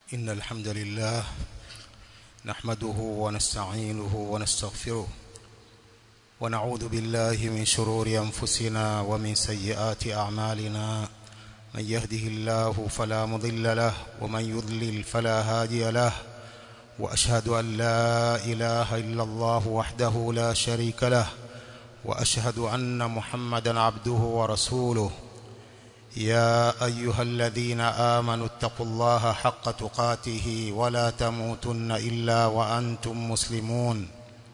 إن الحمد لله نحمده ونستعينه ونستغفره ونعوذ بالله من شرور أنفسنا ومن سيئات أعمالنا من يهده الله فلا مضل له ومن يضلل فلا هادي له وأشهد أن لا إله إلا الله وحده لا شريك له وأشهد أن محمدا عبده ورسوله يا أيها الذين آمنوا اتقوا الله حق تقاته ولا تموتن إلا وأنتم مسلمون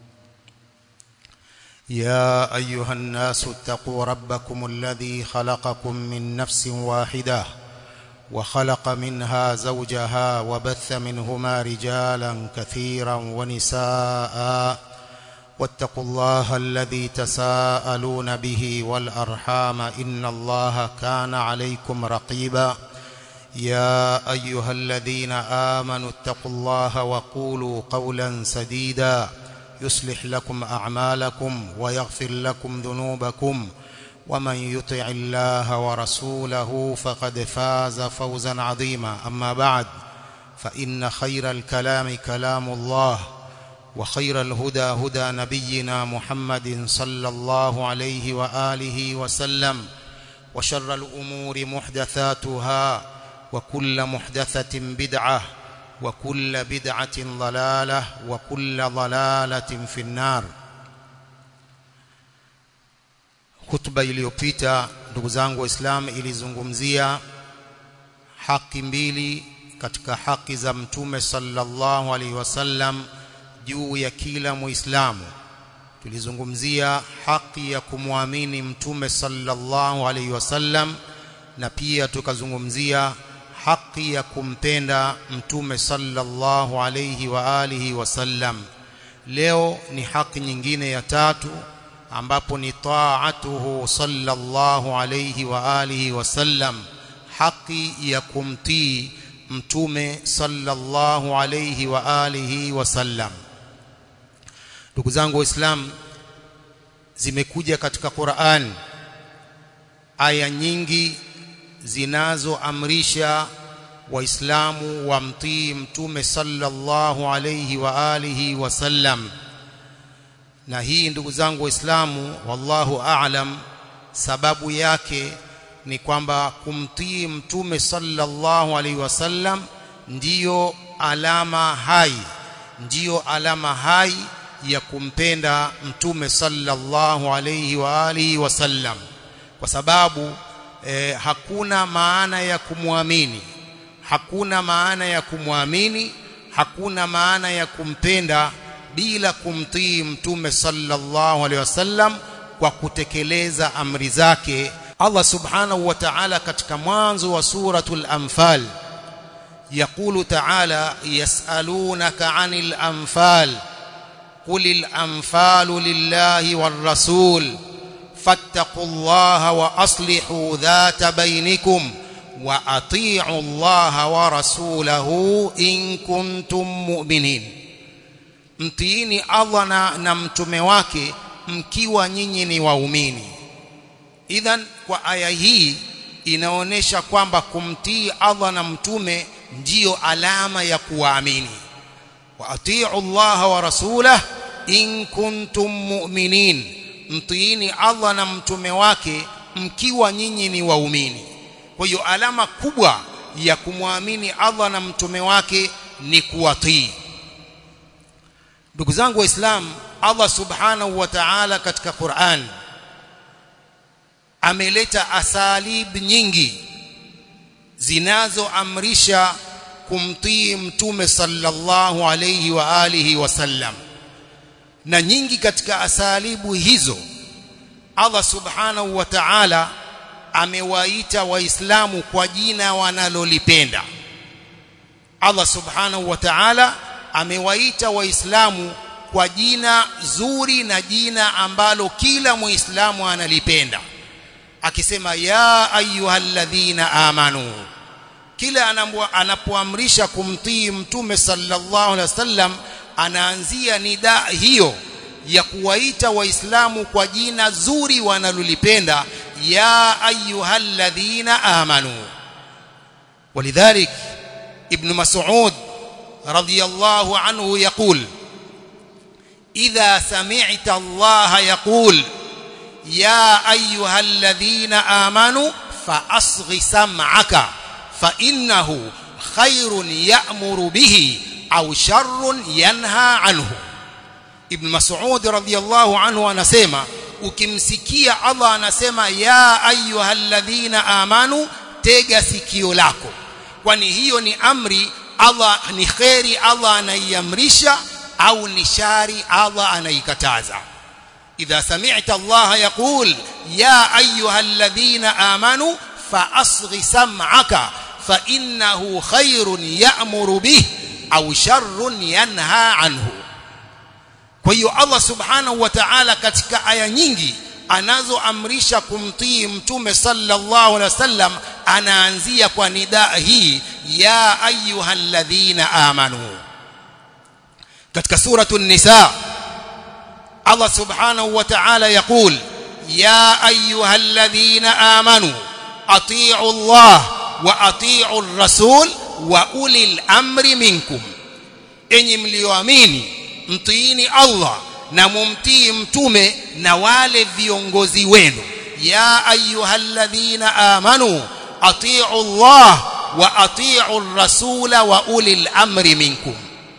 يا أيها الناس اتقوا ربكم الذي خلقكم من نفس واحدة وخلق منها زوجها وبث منهما رجالا كثيرا ونساء واتقوا الله الذي تساءلون به والأرحام إن الله كان عليكم رقيبا يا أيها الذين آمنوا اتقوا الله وقولوا قولا سديدا يصلح لكم أعمالكم ويغفر لكم ذنوبكم ومن يطع الله ورسوله فقد فاز فوزا عظيما أما بعد فإن خير الكلام كلام الله وخير الهدى هدى نبينا محمد صلى الله عليه وآله وسلم وشر الأمور محدثاتها وكل محدثة بدعة وكل بدعة ضلالة وكل ضلالة في النار Hutuba iliyopita ndugu zangu waislamu ilizungumzia haki mbili katika haki za mtume sallallahu alaihi wasallam juu ya kila muislamu tulizungumzia haki ya kumwamini mtume sallallahu alaihi wasallam na pia tukazungumzia haki ya kumpenda mtume sallallahu alaihi wa alihi wasallam leo ni haki nyingine ya tatu ambapo ni taatuhu sallallahu alaihi wa alihi wasallam haki ya kumtii mtume sallallahu alaihi wa alihi wasallam ndugu zangu waislamu zimekuja katika Qur'an aya nyingi zinazoamrisha waislamu wamtii mtume sallallahu alayhi wa alihi wasallam na hii ndugu zangu waislamu wallahu a'lam sababu yake ni kwamba kumtii mtume sallallahu alaihi wasallam ndiyo alama hai ndiyo alama hai ya kumpenda mtume sallallahu alayhi wa alihi wasallam kwa sababu eh, hakuna maana ya kumwamini hakuna maana ya kumwamini hakuna maana ya kumpenda bila kumtii mtume sallallahu alaihi wasallam kwa kutekeleza amri zake Allah subhanahu wa ta'ala katika mwanzo wa suratul anfal يقول تعالى يسألونك عن الأنفال قل الأنفال لله والرسول فاتقوا الله وأصلحوا ذات بينكم وأطيعوا الله ورسوله إن كنتم مؤمنين mtiini Allah na, na mtume wake mkiwa nyinyi ni waumini idhan kwa aya hii inaonyesha kwamba kumtii Allah na mtume ndiyo alama ya kuwaamini wa atiu Allah wa rasulah in kuntum mu'minin mtiini Allah na mtume wake mkiwa nyinyi ni waumini kwa hiyo alama kubwa ya kumwamini Allah na mtume wake ni kuwatii ndugu zangu waislamu Allah subhanahu wa ta'ala katika Qur'an ameleta asalib nyingi zinazoamrisha kumtii mtume sallallahu alayhi wa alihi wasallam na nyingi katika asalibu hizo Allah subhanahu wa ta'ala amewaita waislamu kwa jina wanalolipenda Allah subhanahu wa ta'ala amewaita waislamu kwa jina zuri na jina ambalo kila muislamu analipenda akisema ya ayyuhalladhina amanu kila anapoamrisha kumtii mtume sallallahu alaihi wasallam anaanzia nida hiyo ya kuwaita waislamu kwa jina zuri wanalolipenda ya ayyuhalladhina amanu walidhalik ابن مسعود رضي الله عنه يقول إذا سمعت الله يقول يا أيها الذين آمنوا فأصغ سمعك فإنه خير يأمر به أو شر ينهى عنه ابن مسعود رضي الله عنه anasema ukimsikia Allah anasema ya ayyuhalladhina amanu tega sikio lako kwani hiyo ni amri Allah ni khairi Allah anaiamrisha au ni shari Allah anaikataza idha sami'ta Allah yaqul ya ayyuhalladhina amanu فأصغ سمعك فإنه خير يأمر به أو شر ينهى عنه kwa hiyo Allah subhanahu wa ta'ala katika aya nyingi anazoamrisha kumtii mtume sallallahu alaihi wasallam anaanzia kwa nidaa hii ya ayyuhalladhina amanu katika suratu an-nisa Allah subhanahu wa ta'ala yaqul ya ayyuhalladhina amanu atii'u Allah wa atii'u ar-rasul wa ulil amri minkum enyi mlioamini mtiini Allah na mumtii mtume na wale viongozi wenu ya ayyuhalladhina amanu atii'u Allah wa atii'u ar-rasula wa ulil amri minkum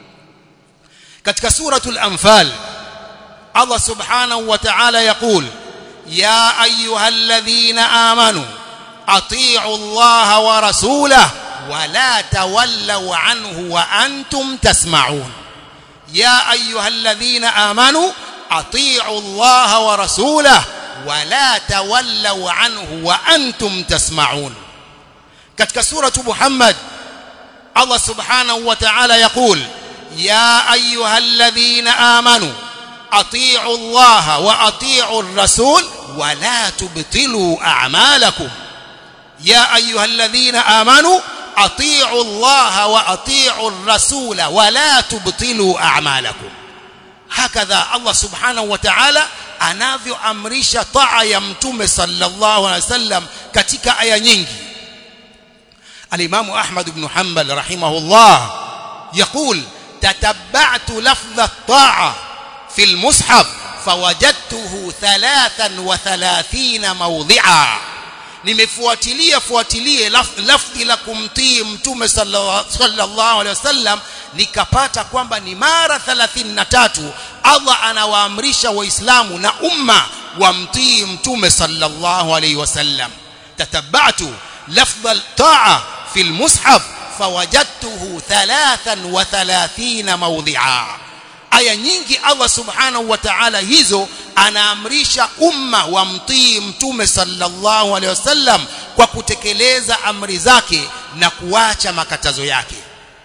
katika suratul anfal Allah subhanahu wa ta'ala yaqul ya ayyuhalladhina amanu atii'u Allah wa rasulahu wa la tawallaw anhu wa antum tasma'un يا أيها الذين آمنوا أطيعوا الله ورسوله ولا تولوا عنه وأنتم تسمعون كتك سورة محمد الله سبحانه وتعالى يقول يا أيها الذين آمنوا أطيعوا الله وأطيعوا الرسول ولا تبطلوا أعمالكم يا أيها الذين آمنوا اطيعوا الله واطيعوا الرسول ولا تبطلوا اعمالكم هكذا الله سبحانه وتعالى anavyoamrisha taa ya mtume sallallahu alaihi wasallam katika aya nyingi alimamu ahmad ibn hanbal rahimahullah يقول تتبعت لفظ الطاعه في المصحف فوجدته 33 موضعا nimefuatilia fuatilie lafdhi la kumtii mtume sallallahu alaihi wasallam nikapata kwamba ni mara 33 Allah anawaamrisha waislamu na umma wamtii mtume sallallahu alaihi wasallam tatabatu lafdh al-ta'a fi al-mushaf fawajadtuhu 33 mawdhi'a aya nyingi Allah subhanahu wa ta'ala hizo anaamrisha umma wamtii mtume sallallahu alaihi wasallam kwa kutekeleza amri zake na kuacha makatazo yake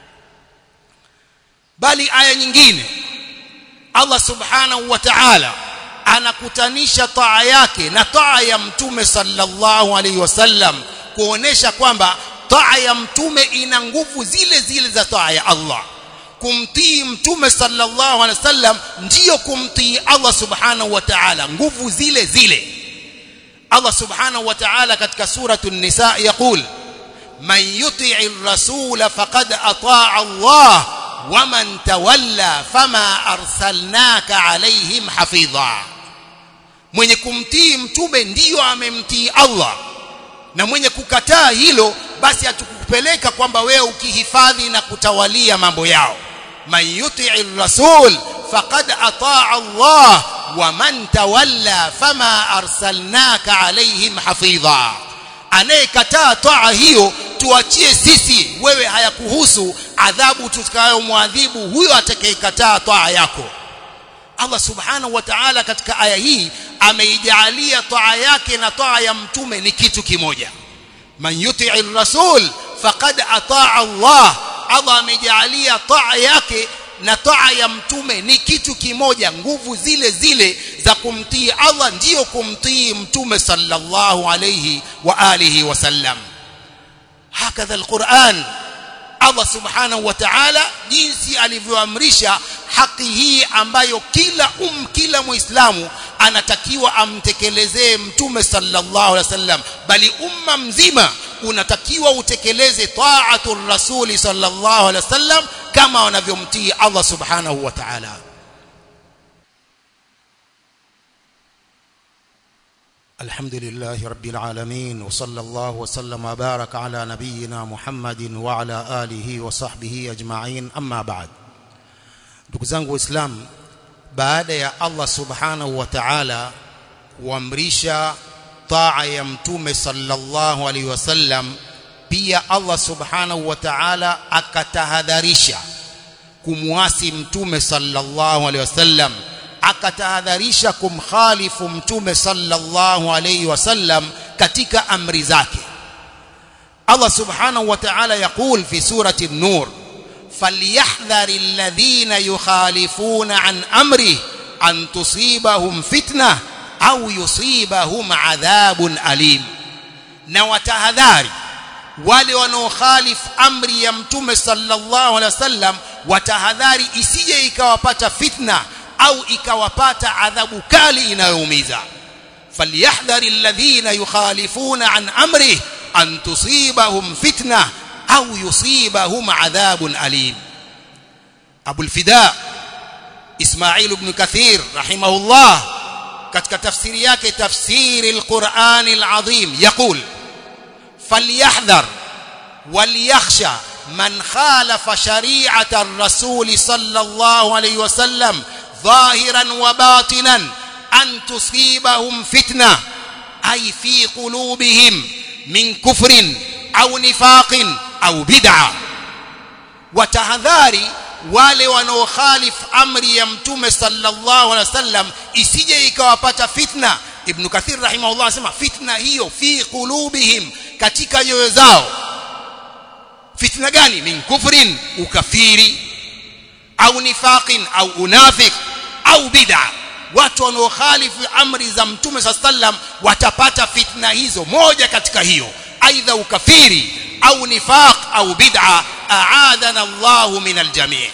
bali aya nyingine Allah subhanahu wa ta'ala anakutanisha taa yake na taa ya mtume sallallahu alaihi wasallam kuonesha kwamba taa ya mtume ina nguvu zile zile za taa ya Allah kumtii mtume sallallahu alaihi wasallam ndiyo kumtii Allah subhanahu wa ta'ala nguvu zile zile Allah subhanahu wa ta'ala katika suratu an-nisa yaqul man yuti'i ar-rasula faqad ata'a Allah wa man tawalla fama arsalnaka alaihim hafidha mwenye kumtii mtume ndiyo amemtii Allah na mwenye kukataa hilo basi hatukupeleka kwamba wewe ukihifadhi na kutawalia mambo yao man yuti'i rasul faqad ataa Allah wa man tawalla fama arsalnaka alaihim hafidha anayekataa taa hiyo tuachie sisi wewe hayakuhusu adhabu tutakayomwadhibu huyo atakayekataa taa yako Allah subhanahu wa ta'ala katika aya hii ameijalia taa yake na taa ya mtume ni kitu kimoja man yuti'i rasul faqad ataa Allah Allah amejalia taa yake na taa ya mtume ni kitu kimoja nguvu zile zile za kumtii Allah ndiyo kumtii mtume sallallahu alayhi wa alihi wasallam hakadha alquran Allah subhanahu wa ta'ala jinsi alivyoamrisha haki hii ambayo kila um kila muislamu anatakiwa amtekelezee mtume sallallahu alaihi wasallam bali umma mzima unatakiwa utekeleze ta'atul rasuli sallallahu alaihi wasallam kama wanavyomtii Allah subhanahu wa ta'ala الحمد لله رب العالمين وصلى الله وسلم وبارك على نبينا محمد وعلى آله وصحبه أجمعين أما بعد ndugu zangu waislamu baada ya Allah subhanahu wa ta'ala kuamrisha taa ya mtume sallallahu alaihi wasallam pia Allah subhanahu wa ta'ala akatahadharisha kumwasi mtume sallallahu alaihi wasallam akatahadharisha kumkhalifu mtume sallallahu alaihi wasallam katika amri zake Allah subhanahu wa ta'ala yaqul fi surati an-nur فليحذر الذين يخالفون عن امره ان تصيبهم فتنه au yusibahum adhabun alim na watahadhari wale wanaokhalif amri ya mtume sallallahu alaihi wasallam watahadhari isije ikawapata fitna au ikawapata adhabu kali inayoumiza falyahdhari alladhina yukhalifuna an amri an tusibahum fitna au yusibahum adhabun alim Abu al-Fida Ismail ibn Kathir rahimahullah katika tafsiri yake tafsiri al-Qur'an al-Azim yaqul falyahdhar walyakhsha man khalafa shari'ata ar-rasul sallallahu alayhi wasallam ظاهرا وباطنا أن تصيبهم فتنة أي في قلوبهم من كفر أو نفاق أو بدعة وتهذاري wale wanaokhalif amri ya mtume sallallahu alaihi wasallam isije ikawapata fitna ibn kathir rahimahullah anasema fitna hiyo fi qulubihim katika nyoyo zao fitna gani min kufrin ukafiri au nifaqin au unafik au bid'a watu wanaokhalifu amri za mtume sallam watapata fitna hizo moja katika hiyo aidha ukafiri au nifaq au bid'a a'adana Allahu min aljami'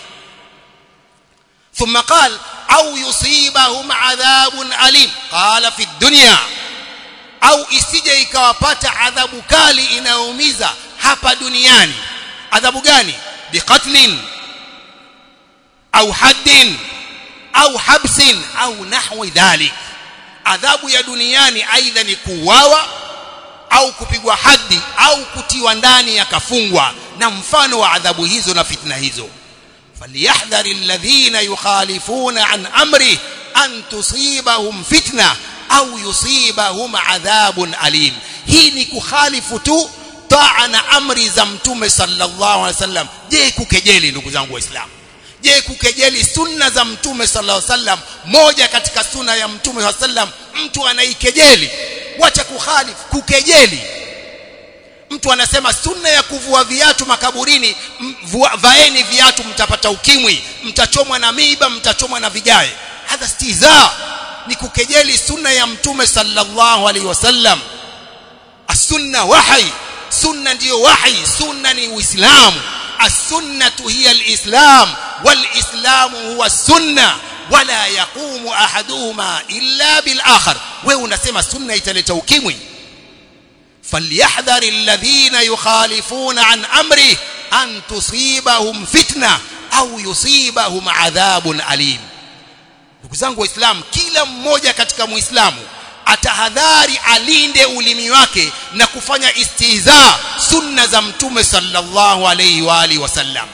ثم قال au yusibahum adhabun alim qala fi dunya au isije ikawapata adhabu kali inayoumiza hapa duniani adhabu gani biqatlin au haddin au habsin au nahwi dhalik adhabu ya duniani aidha ni kuuawa au kupigwa hadi au kutiwa ndani yakafungwa na mfano wa adhabu hizo na fitna hizo falyahdhari alladhina yukhalifuna an amri an tusibahum fitna au yusibahum adhabun alim hii ni kukhalifu tu taa na amri za mtume sallallahu alaihi wasallam je kukejeli ndugu zangu waislamu je kukejeli sunna za mtume sallallahu alaihi wasallam moja katika sunna ya mtume sallallahu alaihi wasallam mtu anaikejeli wacha kukhalifu kukejeli mtu anasema sunna ya kuvua viatu makaburini mvua, vaeni viatu mtapata ukimwi mtachomwa na miiba mtachomwa na vigae hadha stiza ni kukejeli sunna ya mtume sallallahu alaihi wasallam as-sunna wahi sunna ndiyo wahi sunna ni uislamu as-sunnatu hiya al-islam wal-islamu huwa sunna wala yaqumu ahaduhuma illa bil akhar wewe unasema sunna italeta ukimwi فليحذر الذين يخالفون عن امره ان تصيبهم فتنه au yusibahum adhabun alim ndugu zangu waislamu kila mmoja katika muislamu atahadhari alinde ulimi wake na kufanya istihza sunna za mtume sallallahu alayhi wa alihi wasallam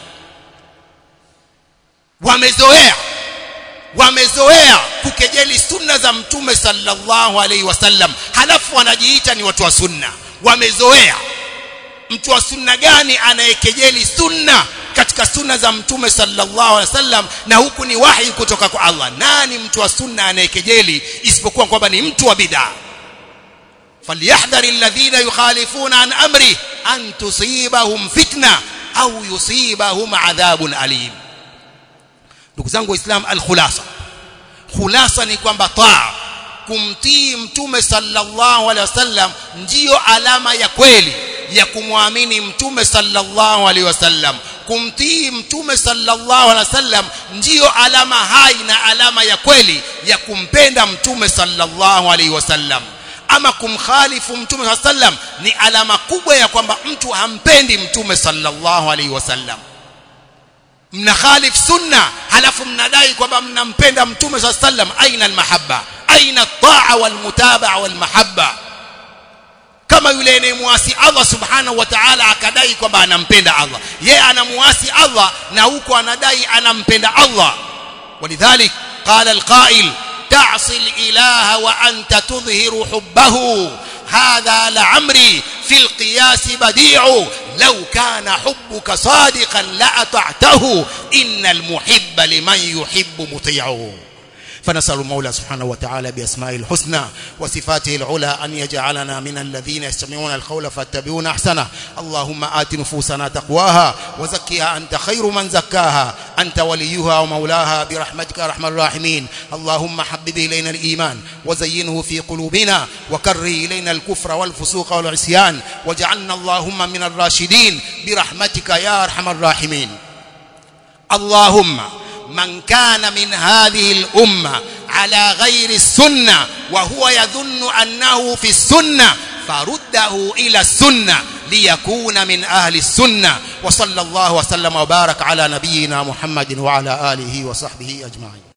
wamezoea wamezoea kukejeli sunna za mtume sallallahu alaihi wasallam halafu wanajiita ni watu wa sunna wamezoea mtu wa sunna gani anayekejeli sunna katika sunna za mtume sallallahu alaihi wasallam na huku ni wahi kutoka kwa Allah nani mtu wa sunna anayekejeli isipokuwa kwamba ni mtu wa bid'a falyahdhari alladhina yukhalifuna an amri an tusibahum fitna au yusibahum adhabun alim ndugu zangu waislamu alkhulasa khulasa ni kwamba taa kumtii mtume sallallahu alaihi wasallam ndiyo alama ya kweli ya kumwamini mtume sallallahu alaihi wasallam kumtii mtume sallallahu alaihi wasallam ndiyo alama hai na alama ya kweli ya kumpenda mtume sallallahu alaihi wasallam ama kumkhalifu mtume sallam ni alama kubwa ya kwamba mtu hampendi mtume sallallahu alaihi wasallam mnakhalif sunna halafu mnadai kwamba mnampenda mtume sallam aina almahabba aina at-ta'a walmutabaa walmahabba kama yule anayemwasi Allah subhanahu wa ta'ala akadai kwamba anampenda Allah yeye anamuasi Allah na huko anadai anampenda Allah ولذلك قال القائل تعصي الإله وأنت تظهر حبه هذا لعمري في القياس بديع لو كان حبك صادقا لأطعته إن المحب لمن يحب مطيعه فنسأل المولى سبحانه وتعالى بأسمائه الحسنى وصفاته العلى أن يجعلنا من الذين يستمعون القول فاتبعون أحسنه اللهم آت نفوسنا تقواها وزكها أنت خير من زكاها أنت وليها ومولاها برحمتك يا أرحم الراحمين اللهم حبب إلينا الإيمان وزينه في قلوبنا وكره إلينا الكفر والفسوق والعصيان واجعلنا اللهم من الراشدين برحمتك يا أرحم الراحمين اللهم من كان من هذه الأمة على غير السنة وهو يظن أنه في السنة فرده إلى السنة ليكون من أهل السنة وصلى الله وسلم وبارك على نبينا محمد وعلى آله وصحبه أجمعين